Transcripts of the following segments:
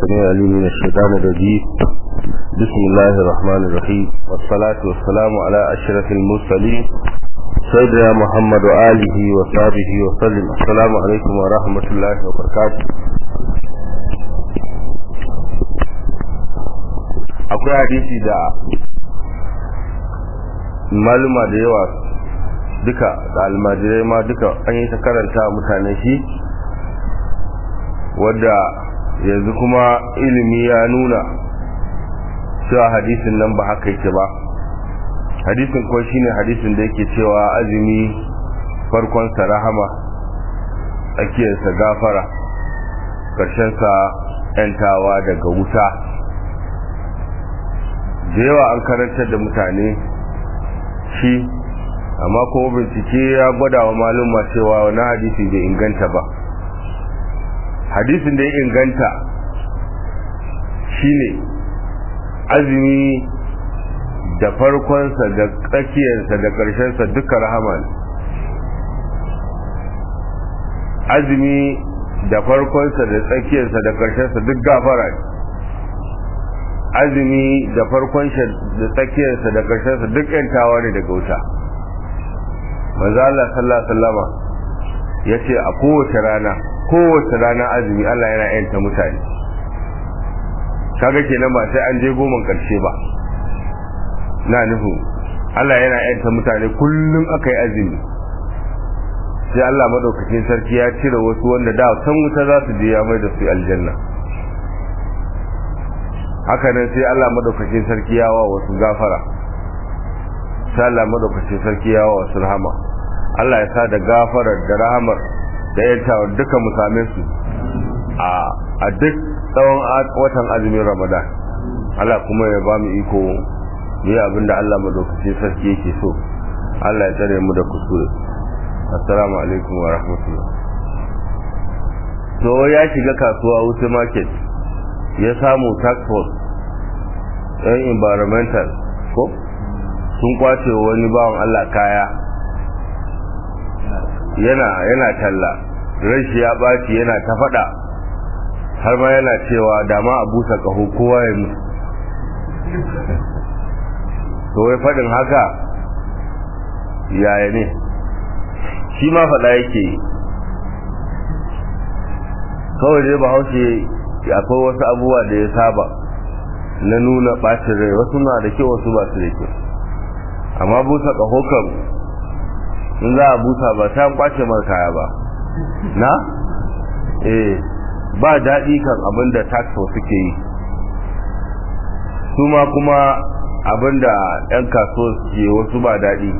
السميع العليم من الشيطان الرجيم بسم الله الرحمن الرحيم والصلاة والسلام على أشرف المرسلين سيدنا محمد وآله وصحبه وسلم السلام عليكم ورحمة الله وبركاته akwai hadisi da maluma da yawa duka da almajirai ma duka an yi ta karanta mutane shi wadda yanzu kuma ilimi ya nuna cewa hadisin nan ba haka yake ba hadisin ko shine hadisin da yake cewa azumi farkonsa rahama tsakiyarsa gafara ƙarshensa ‘yantawa daga wuta da yawa an karantar da mutane shi amma kuma bincike ya gwada wa malumma cewa wani hadisi bai inganta ba hadisin da ya inganta shine azumi da farkonsa da tsakiyarsa da ƙarshensa duka rahama ne azumi da farkonsa da tsakiyarsa da ƙarshensa duk gafara ne azumi da farkonsa da tsakiyarsa da ƙarshensa duk yantawa ne daga wuta manzo Allah sallallahu alaihi wasallama yace a kowace rana kowace rana azumi Allah yana yanta mutane kaga kenan ba sai an je goman karshe ba na nufu Allah yana yanta mutane kullum aka yi azumi sai Allah madaukakin sarki ya cire wasu wanda da san wuta za su je ya mai da su aljanna haka nan sai Allah madaukakin sarki ya wa wasu gafara sai Allah madaukakin sarki ya wa wasu rahama Allah ya sa da gafarar da rahamar da yantawa duka mu same su a duk tsawon watan azumin ramadan Allah kuma ya ba mu iko mu yi abinda Allah madaukakin sarki yake so Allah ya tsare mu da kuskure assalamu alaikum wa rahmatullah to ya shiga kasuwa wuce market ya samu tax force yan environmental ko sun kwace wani bawan Allah kaya yana yana talla rashi ya baci yana ta fada har ma yana cewa dama a busa kaho kowa ya mutu to wai fadin haka yaya ne shi ma fada yake kawai dai bahaushe akwai wasu abubuwa da ya saba na nuna bacin rai wasu na da kyau wasu ba su da kyau amma busa kaho kan in za a busa ba ta kwace mar kaya ba na eh ba daɗi kan abin da taxo suke yi su ma kuma abin da 'yan kasuwa suke wasu ba daɗi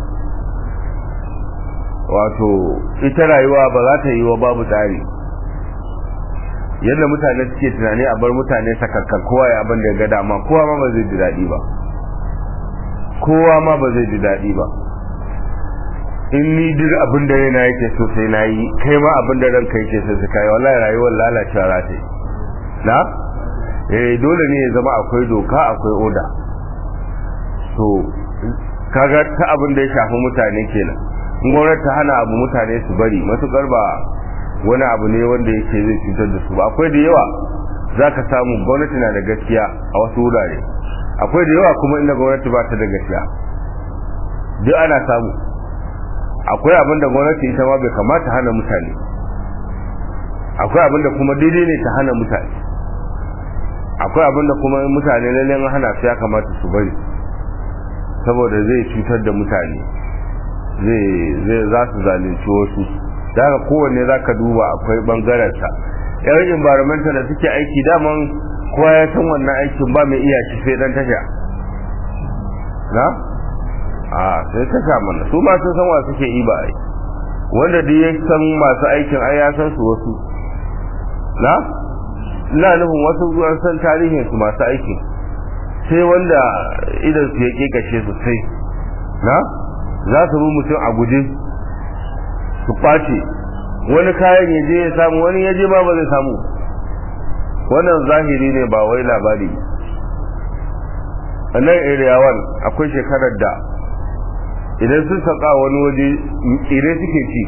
wato ita rayuwa ba za ta yi wa babu tsari yadda mutane suke tunani a bar mutane sakakka kowa ya abin da ya ga dama kowa ma ba zai ji daɗi ba kowa ma ba zai ji daɗi ba in ni duk abin da yana yake so sai na yi kai ma abin da ranka yake so sai kai wallahi rayuwar lalacewa za ta yi na eh dole ne ya zama akwai doka akwai oda to kaga ta abin da ya shafi mutane kenan in gwamnati ta hana abu mutane su bari matukar ba wani abu ne wanda yake zai cutar da su ba akwai da yawa zaka samu gwamnati na da gaskiya a wasu wurare akwai da yawa kuma inda gwamnati ba ta da gaskiya duk ana samu akwai abin da gwamnati ita ma bai kamata hana mutane akwai abin da kuma daidai ne ta hana mutane akwai abin da kuma mutane lalle an hana su ya kamata su bari saboda zai cutar da mutane zai zai za su zalunci wasu daga kowanne za ka duba akwai bangarensa yan environmental da suke aiki daman kowa ya san wannan aikin ba mai iya shi sai dan tasha na a sai ta sha mana su ma sun san wa suke yi ba ai wanda duk ya san masu aikin ai ya san su wasu na ina nufin wasu an san tarihin su masu aikin sai wanda idan su ya kekashe su sai na za su bi mutum a guje su kwace wani kayan ya je ya samu wani ya je ba ba zai samu wannan zahiri ne ba wai labari a nan area 1 akwai shekarar da idan sun saka wani waje tsire suke ci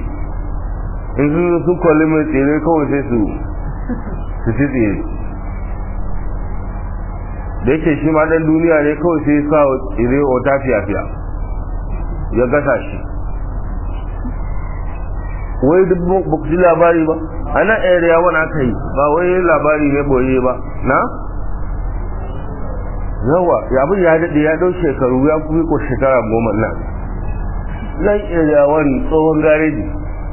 in sun sun kwalli mai tsire kawai sai su su ci tsire da yake shi ma dan duniya ne kawai sai sa tsire wata fiya-fiya ya gasa shi wai duk ba ku ji labari ba a nan area wani aka yi ba wai labari ne boye ba na yawa abin ya daɗe ya ɗau shekaru ya kuma ko shekara goma nan nan area wani tsohon gareji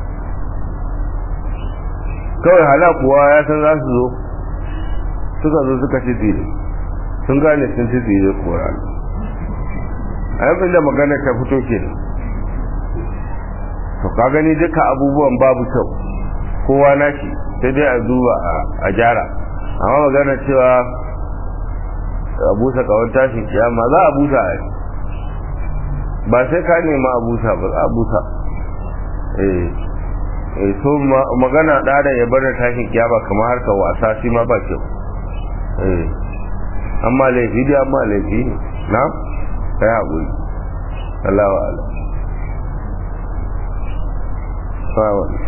kawai hala kuwa ya san za su zo suka zo suka ci tsire sun gane sun ci tsire kuwa a yankin da magana ta fito ke to ka gani duka abubuwan babu kyau kowa nashi sai dai a duba a gyara amma magana cewa a busa kawon tashin kiyama za a busa a ba sai ka nema a busa ba za a busa eh eh so magana ɗada ya bar da tashin kiyama kamar harkar wasa shi ma ba kyau eh amma laifi dai amma laifi ne na kai haƙuri Allah wa'ala. Fawon.